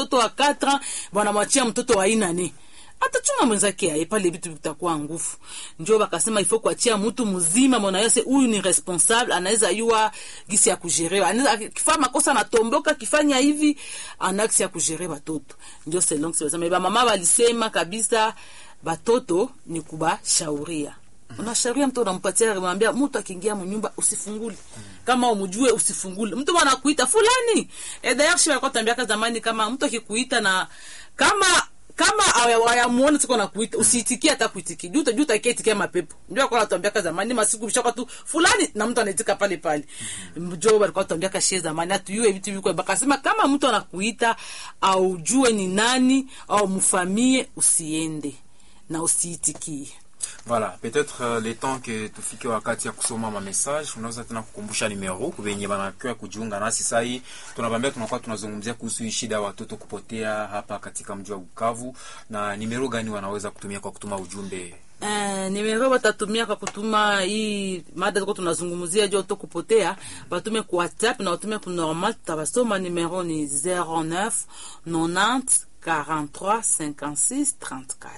mtoto wa 4 wanamwachia mtoto wa inane atachunga mwenzake aye pale vitu vitakuwa nguvu njo bakasema ifo kuachia mtu mzima mwana yose huyu ni responsable anaweza yua gisi ya kujerewa anaweza akifanya makosa anatomboka kifanya hivi ana gisi ya kujere batoto njo selon sema ba mama walisema kabisa batoto ni kubashauria unashauria mtu unampatia unamwambia mtu akiingia mnyumba usifungule kama umjue usifungule mtu anakuita fulani eh d'ailleurs shi alikuwa tambiaka zamani kama mtu akikuita na kama kama hayamuona siko na kuita usiitikie hata kuitikia juu juu utakia itikia mapepo ndio kwa tuambiaka zamani masiku bishaka tu fulani na mtu anaitika pale pale mjo walikuwa tuambiaka shie zamani atuyue vitu viko bakasema kama mtu anakuita au jue ni nani au mfamie usiende na usiitikie Voilà, peut-être euh, le temps que tufike wakati ya kusoma ma message, unaweza tena kukumbusha nimero kubenye banakiwa kujiunga nasi sai. Tunabambia tunakuwa tunazungumzia kuhusu hii shida ya watoto kupotea hapa katika mji wa Bukavu, na nimero gani wanaweza kutumia kwa kutuma ujumbe? Eh, nimero batatumia kwa kutuma hii mada tuko tunazungumzia juu to kupotea, batume ku WhatsApp na watume ku normal, tutabasoma. Nimero ni 09 90 43 56 34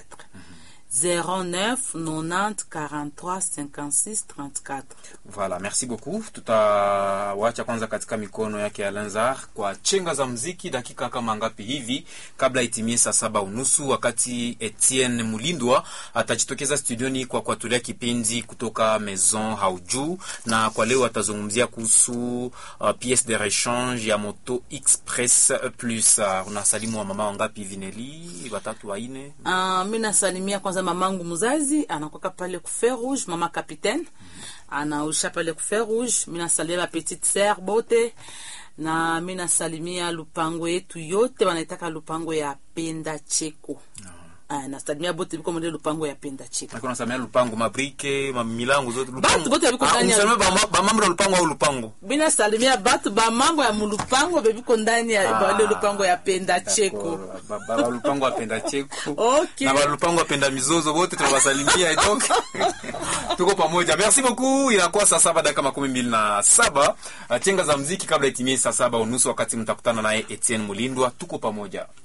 09 90 43 56 34. Voilà, merci beaucoup. Tutawacha kwanza katika mikono yake Alanzar kwa chenga za mziki dakika kama ngapi hivi kabla itimie saa saba unusu, wakati Etienne Mulindwa atajitokeza studioni kwa kuatulia kipindi kutoka Maison Haujuu, na kwa leo atazungumzia kuhusu uh, piece de rechange ya moto Express Plus. Uh, unasalimu wa mama wangapi hivi Neli? Watatu, waine? Uh, mi nasalimia kwanza mamangu mzazi anakwaka pale ku Fer Rouge, mama capitaine anausha pale ku Fer Rouge. Mi nasalimia ba petite sœur bote na mi nasalimia lupango yetu yote wanaitaka lupango ya penda cheko Ah, nasalimia bote biko mwende lupango ya penda cheko Nako nasamia lupango mabrike mamilango zote Batu bote biko ndani ya unasamia lupango. ba mambo ya lupango au lupango mi nasalimia batu bamango ya mulupango bebiko ndani ya Ah. bale lupango ya penda cheko Ba- ba- ba- lupango apenda cheko Okay. na balupango apenda mizozo wote tunawasalimia donc tuko pamoja merci beaucoup inakuwa saa saba dakika makumi mbili na saba chenga za mziki kabla itimie saa saba unusu wakati mtakutana naye Etienne Mulindwa tuko pamoja